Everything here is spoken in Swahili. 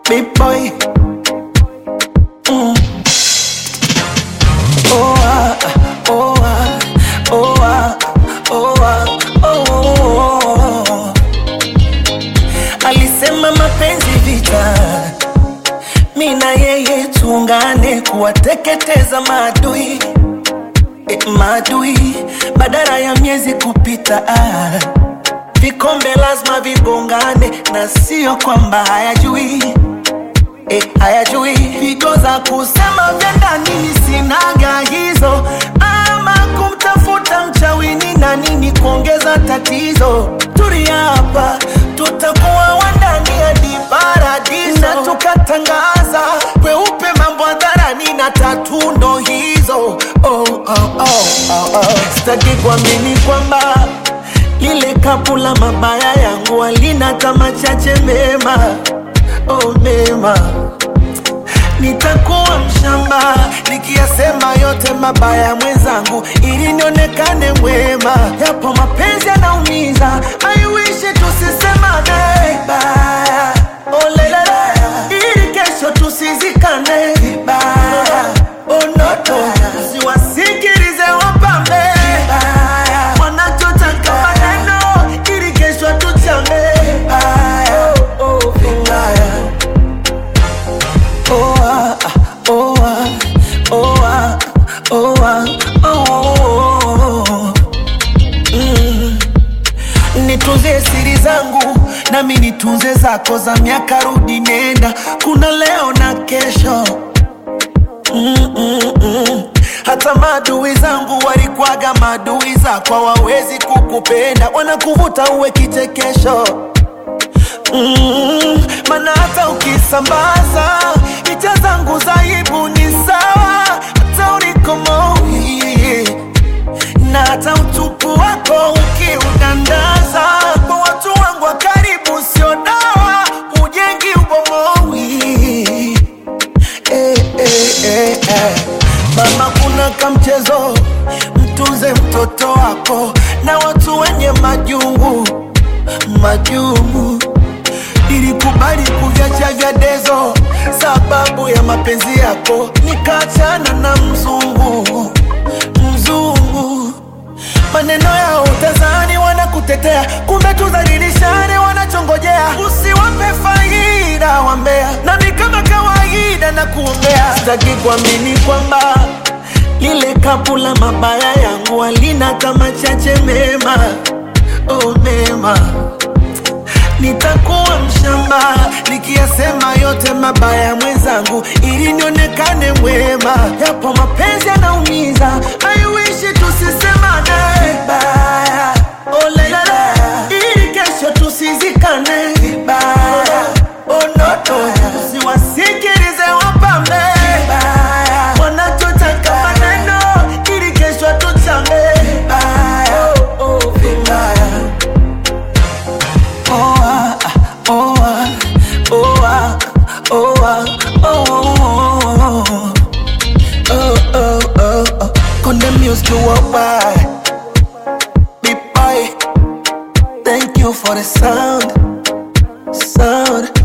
big boy. Mm. Oh ah, oh ah, oh ah, oh ah, oh. Alisema mapenzi vita, mi na yeye tuungane kuwateketeza maadui e, maadui badala ya miezi kupita ah. Vikombe lazima vigongane na sio kwamba hayajui e, hayajui pigo za kusema vya ndani ni sinaga hizo, ama kumtafuta mchawini na nini kuongeza tatizo. Tulia hapa, tutakuwa wandani hadi paradiso, na tukatangaza kweupe mambo hadharani na tatu ndo hizo. Oh, oh, oh, oh, oh. Sitaki kuamini kwamba lile kapu la mabaya yangu halina kama chache mema, oh mema nitakuwa mshamba nikiyasema yote mabaya mwenzangu, ili nionekane mwema. Yapo mapenzi yanaumiza, I wish tusisemane vibaya, oh lelele, ili kesho tusizikane vibaya, oh noto, usiwasikilize wapambe vibaya, wanachotaka maneno, ili kesho tuchame vibaya, oh, oh, vibaya. Oh ah, oh ah, oh ah, oh ah, oh. Mm. Nitunze siri zangu nami nitunze zako za miaka rudi nenda, kuna leo na kesho mm, mm, mm. Hata maadui zangu walikwaga maadui zako, hawawezi kukupenda, wanakuvuta uwe kichekesho mm, mana hata ukisambaza picha zangu za aibu ni sawa, hata ulikomoi na hata utupu wako ukiudandaza kwa watu wangu wa karibu, sio dawa, hujengi ubomoi eh, eh, eh, eh. Mama, kuna kamchezo, mtunze mtoto wako na watu wenye majungu majungu Nilikubali kuviacha vya dezo sababu ya mapenzi yako, nikaachana na mzungu mzungu. Maneno yao utazani wanakutetea, kumbe tudhalilishane wanachongojea. Usiwape faida wambea, nami kama kawaida na kuombea. Sitaki kuamini kwamba lile kapu la mabaya yangu halina kama chache mema, oh mema nitakuwa mshamba nikiyasema yote mabaya mwenzangu, ili nionekane mwema. Yapo mapenzi yanaumiza, I wish tusisemane vibaya, oh lelele, ili kesho tusizikane vibaya, oh noto, usiwasikilize wapambe vibaya, wanachotaka maneno, ili kesho tuchame vibaya, oh, oh, vibaya. Oh ah, oh ah, oh ah, oh ah, oh oh oh oh oh. Konde music worldwide, big boy. Thank you for the sound, sound.